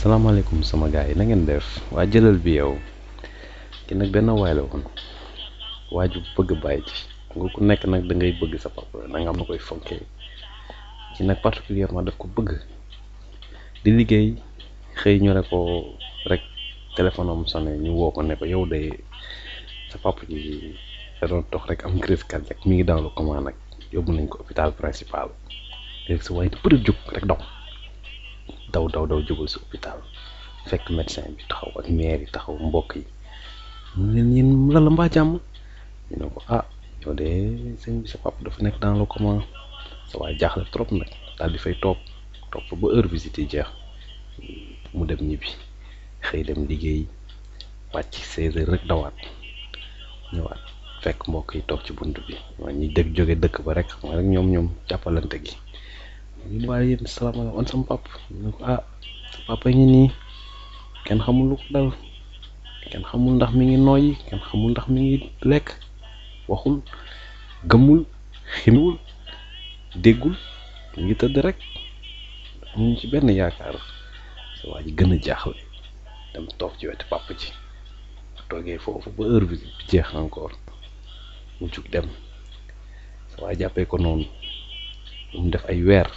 salaamaaleykum sama gars yi na ngeen def waa jëlal bi yow ki nag benn waay la woon waa ju bëgg bàyyi ci nga ku nekk nag da ngay bëgg sa papa da nga am na koy fonkee ci nag particulièrement daf ko bëgg di liggéey xëy ñu ne ko rek téléphone am sonné ñu woo ko ne ko yow de sa papa ji da doon dox rek am crise cardiaque mi ngi dans le coma nag yóbbu nañ ko hôpital principal léegi sa waaye di bëri jóg rek daw daw daw daw jógal si hôpital fekk médecin bi taxaw ak maire yi taxaw mbokk yi ñu leen yéen la la mbaa jàmm ñu ne ko ah yow de sëñ bi sa papa dafa nekk dans le coma sa waaye jaaxle trop nag daal di fay toog toog ba heure visite yi jeex mu dem ñibbi xëy dem liggéey wàcc seize heures rek dawaat ñëwaat fekk mbokk yi toog ci bunt bi waa ñi dëkk jóge dëkk ba rek xam nga rek ñoom ñoom jàppalante gi ñu waaye yéen salaamaaleykum on sama pap ñu ne ko ah sa papa ngi nii kenn xamul lu ko dal kenn xamul ndax mi ngi nooyi kenn xamul ndax mi ngi lekk waxul gëmmul ximiwul déggul mi ngi tëdd rek amuñu ci benn yaakaar sa waa ji gën a jaaxle dem toog ci wetu papa ji toogee foofu ba heure bi jeex encore mu jug dem sa waa jàppee ko noonu mu def ay weer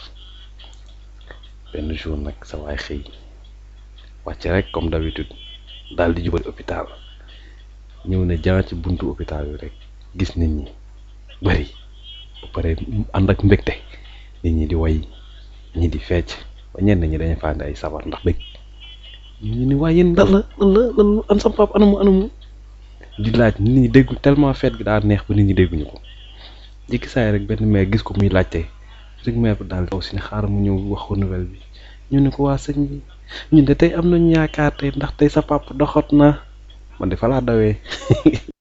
benn jour nag sa waay xëy wàcc rek comme d'habitude daal di jubal hôpital ñëw ne jaan ci buntu hôpital bi rek gis nit ñi bari ba pare ànd ak mbégte nit ñi di way ñi di fecc ba ñenn ñi dañu fànn ay sabar ndax bëgg ñu ni waaye yéen lan la lan la lan la an sama papa anamu anamu di laaj nit ñi déggu tellement fête gi daa neex ba nit ñi dégguñu ko jikki saay rek benn maire gis ko muy laajte rek maire bi daal taw si ne xaaral mu ñëw wax ko nouvelle bi ñu ne ko waa sëñ bi ñun de tey am nañu yaakaar tey ndax tey sa papa doxat na man de fa laa dawee